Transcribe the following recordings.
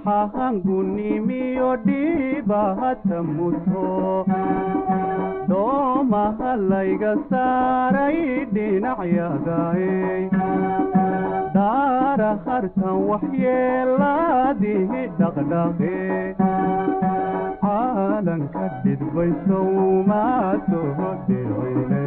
dhaxahangunimiyo dhiibahata muto doomaha layga saaray dhinacyadae daara hartan waxyeelaadihi dhaqdhaqe caalanka dhidbaysow maa soo dhicine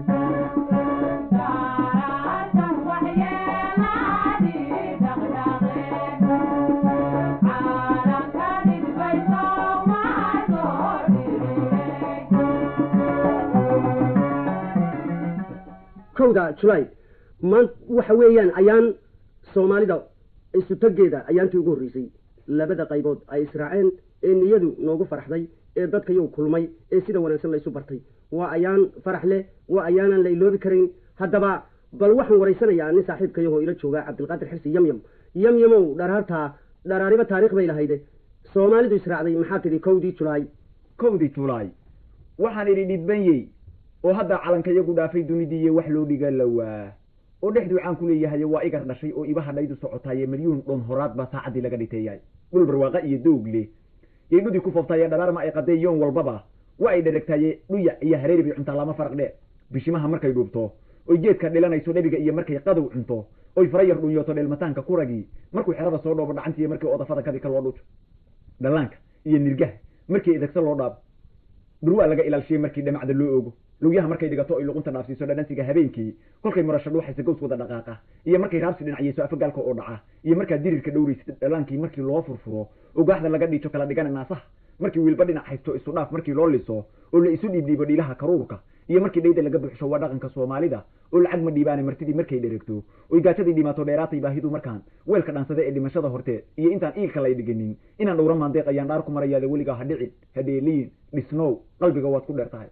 kowda julaay maan waxa weeyaan ayaan soomaalida isutageeda ayaantii ugu horreysay labada qaybood ay israaceen ee niyadu noogu faraxday ee dadkayow kulmay ee sida wanaagsan laysu bartay waa ayaan farax leh waa ayaanaan la iloobi karayn haddaba bal waxaan waraysanayaa nin saaxiibkayahoo ila jooga cabdilqaadir xirsi yamyam yamyamow dharaartaa dharaariba taarikh bay lahayde soomaalidu israacday maxaa tidhi kowdii julaay kowdii julaay waxaan idhi dhidbanyey oo hadda calanka iyagu dhaafay dunidiiye wax loo dhiga lawaa oo dhexdii waxaan ku leeyahay waa igar dhashay oo iba hadhaydu socotaaye milyuun dhon horaad baa saacaddii laga dhiteeyay dhul barwaaqa iyo doog leh yay dhudii ku foftaaye dharaarma ay qadee yoon walbaba waa ay dheragtaaye dhuya iyo hareeri bay cuntaa lama faraq dhe bishimaha markay dhuubto oy geedka dhilanayso dhabiga iyo markay qadow cunto oy fara yar dhunyooto dheelmataanka kuragii markuu xerada soo dhoobo dhacantiiyo markii odafada kadika loo dhujo dhallaanka iyo nirgaha markii idagsa loo dhaabo dhurwaa laga ilaalshiyey markii dhamacda loo oogo lugyaha markay dhigato ay luqunta dhaafsiiso dhadhansiga habeenkii kolkay murasho dhuuxaysa gows wada dhaqaaqa iyo markay raabsi dhinacyeyso afagaalka oo dhaca iyo markaad dirirka dhowraysid dhalaankii markii loo furfuro ogaaxda laga dhiijo kala dhigana naasaha markii wiilba dhinac haysto isu dhaaf markii loo liso oo la isu dhiibdhiibo dhiilaha karuurka iyo markii dhayda laga buuxsho waa dhaqanka soomaalida oo lacag ma dhiibaane martidii markay dheregto oy gaajadii dhimaato dheeraatay baahidu markaan weelka dhaansada ee dhimashada horteed iyo intaan iilka lay dhiganin inaan dhowra maandeeq ayaan dhaar ku marayaada weligaa ha dhicin hadheeliyin dhisnow qalbiga waad ku dheer tahay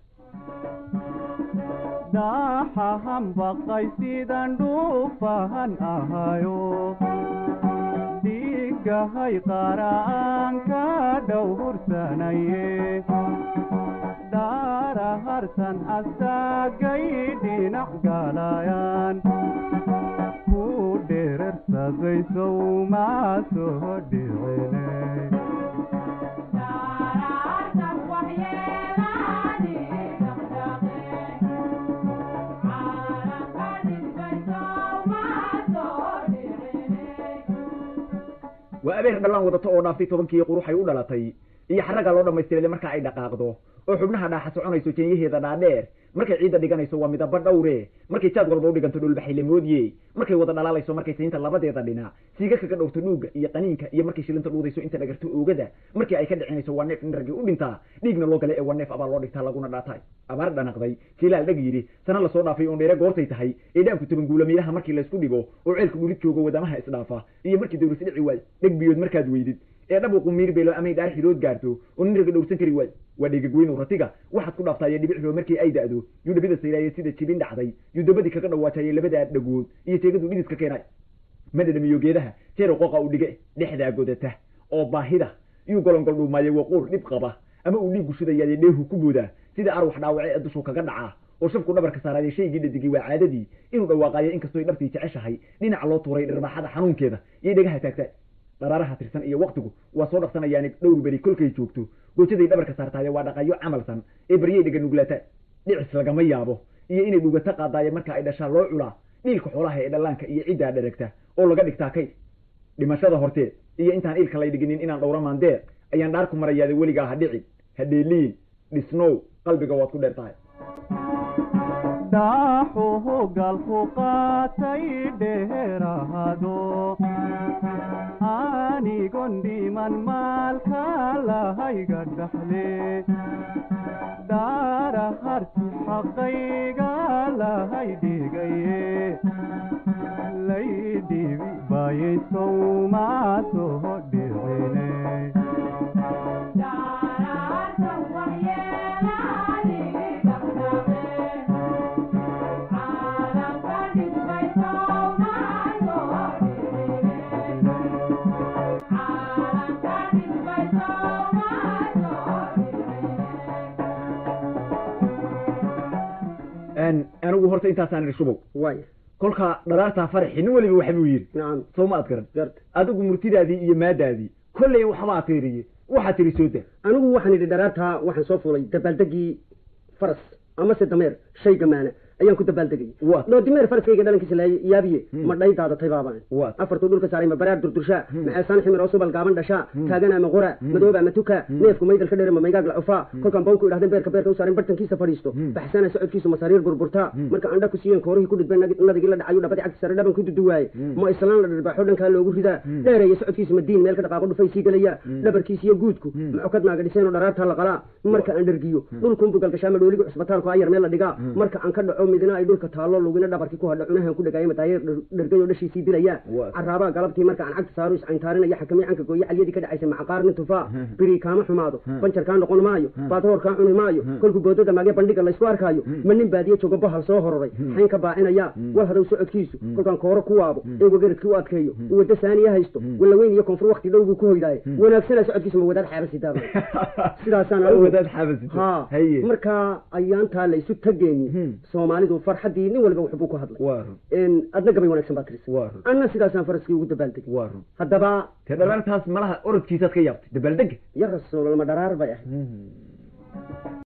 dhaxahan baqay sidan dhuufahan ahayo dhiigahay qara'aan ka dhowhursanaye dhaara hartan astaagay dhinac galayaan ku dherarsadaysow maa soo dhicine waa abeer dhallaan wadato oo dhaaftay tobankii quruxay u dhalatay iyo xaragga loo dhammaystiray marka ay dhaqaaqdo oo xubnaha dhaaxa soconayso jeenyaheeda dhaadheer markay ciidda dhiganayso waa midaba dhowre markay jaad walba u dhiganto dhulbaxay lamoodiye markay wada dhalaalayso markay saynta labadeeda dhinac siiga kaga dhowrto dhuugga iyo qaniinka iyo markay shilinta dhuudayso inta dhagarto oogada markii ay ka dhicinayso waa neef niragii u dhintaa dhiigna loo gale ee waa neef abaa loo dhigtaa laguna dhaatay abaar dhanaqday jilaal dhag yidhi sana lasoo dhaafay oon dheere goortay tahay ee dhaanku tabanguula miiraha markii laysku dhigo oo ceelka dhulid joogo wadamaha isdhaafa iyo markii dawris dhici waay dheg biyood markaad weydid ee dhabuqu miir beelo amay dhaar xidood gaarto oo nin raga dhowrsan kari waay waa dhegagweynow ratiga waxaad ku dhaaftaaye dhibicroo markii ay da'do yuu dhabida sayraaye sida jibin dhacday yuu dabadii kaga dhawaajaye labadaa dhagood iyo teegadu dhidiska keenay ma dhadhamiyo geedaha jeero qoqa u dhige dhexdaa godata oo baahida yuu golongol dhuumaaye waquur dhib qaba ama uu dhiiggu shidayaaye dheehu ku boodaa sida arwax dhaawace ee dushuu kaga dhacaa oo shabku dhabarka saaraaye shaygii dhadigay waa caadadii inuu dhawaaqaayo inkastoy dhabtii jeceshahay dhinac loo tuuray dharbaaxada xanuunkeeda iyo dhegaha taagta dharaaraha tirsan iyo waktigu waa soo dhaqsanayaani dhowr beri kolkay joogto goojaday dhabarka saartaaye waa dhaqayo camalsan ee baryay dhega nuglaata dhicis lagama yaabo iyo inay dhugata qaadaaye marka ay dhashaa loo culaa dhiilka xoolaha ee dhallaanka iyo ciddaa dheragta oo laga dhigtaa kayd dhimashada horteed iyo intaan iilka lay dhiginin inaan dhowra maandeer ayaan dhaar ku marayaada weligaa ha dhicin ha dheeliyin dhisnow qalbiga waad ku dheer tahay dhaaxuhu galku qaatay dheerahado anigon dhiman maalka lahayga dhaxle dhaara harti xaqayga lahay dhigaye laydhibi bayaysow maa soo dhicine anigu horta intaasaan idhi shubow waay kolka dharaartaa faraxi nin weliba waxa buu yidhi nacam soo ma ad garan garta adigu murtidaadii iyo maadaadii kolley waxbaa tiiriye waxaa tiri soo da anigu waxaan idhi dharaartaa waxaan soo fuulay dabaaldegii faras amase dameer shay gamaana ayaan ku dabaaldegay Waa. noo dimeer faraskayga dhalankiisa la yaabiye Hmm. ma dhay daadatay baabaan Waa. afartuu dhulka saaray ma baraar durdurshaa Hmm. maxeesaan ximir oo subal gaaban dhashaa Hmm. taagana ma qora Hmm. madooba ma tuka Hmm. neefku maydal ka dheere ma maygaag la cufaa Hmm. kolkaan boonku idhahdeen beerka beerka u saaren bartankiisa fadhiisto Hmm. baxsana socodkiisu masariir burburtaa Hmm. marka andha ku siiyeen koorihii ku dhidbeen nag- nadigii la dhacayu dhabadii cagti sare dhaban ku duduwaaye Hmm. ma islaan la dhirbaaxo dhankaa loogu ridaa Hmm. dheereeya socodkiisu madiin meel ka dhaqaaqo dhufay sii gelaya Hmm. dhabarkiisa iyo guudku Hmm. macokad naaga dhiseen oo dharaartaa la qalaa marka aan dhergiyo Hmm. dhulkunbu galgashaa madhooligu cusbitaalku ayar meel la dhigaa Hmm. marka aan ka dhaco midna ay dhulka taallo lugina dhabarkii ku hadha cunahan ku dhagaaya mataayeer dhergayo dhashiisii dilaya Waa. caraabaa galabtii marka aan cagta saaro iscayntaarinaya xakamii canka gooye calyadii ka dhacaysa macaqaar nin tufaa Hmm. biri kaama xumaado Hmm. banjar kaa noqon maayo Hmm. baadhoor kaa cuni maayo Hmm. kolkuu boodada maagee bandhiga laysku arkaayo Hmm. ma nin baadiye joogo bahal soo hororay Hmm. xayn ka baacinaya Hmm. wal hadow socodkiisu Hmm. kolkaan kooro ku waabo Hmm. ee wagaradkii u adkeeyo Hmm. uu waddo saaniya haysto Hmm. walla weyn iyo koonfur wakti dhow buu ku hoydaaye Hmm. wanaagsana socodkiisu ma wadaad xeeba sidaaba sidaasaan anigu- wadaad xabasito ha haye markaa ayaantaa la isu tageeni Hmm. soomaalidu farxaddii nin walba waxbuu ku hadlay waa run En, adna gabay wanaagsan baa tirisay waa run anna sidaasaan faraskii ugu dabaaldegay waa run haddaba te dhalaantaas malaha orodkiisaad ka yaabtay dabaaldega ya rasuul lama dharaar bay ahayd Mhm.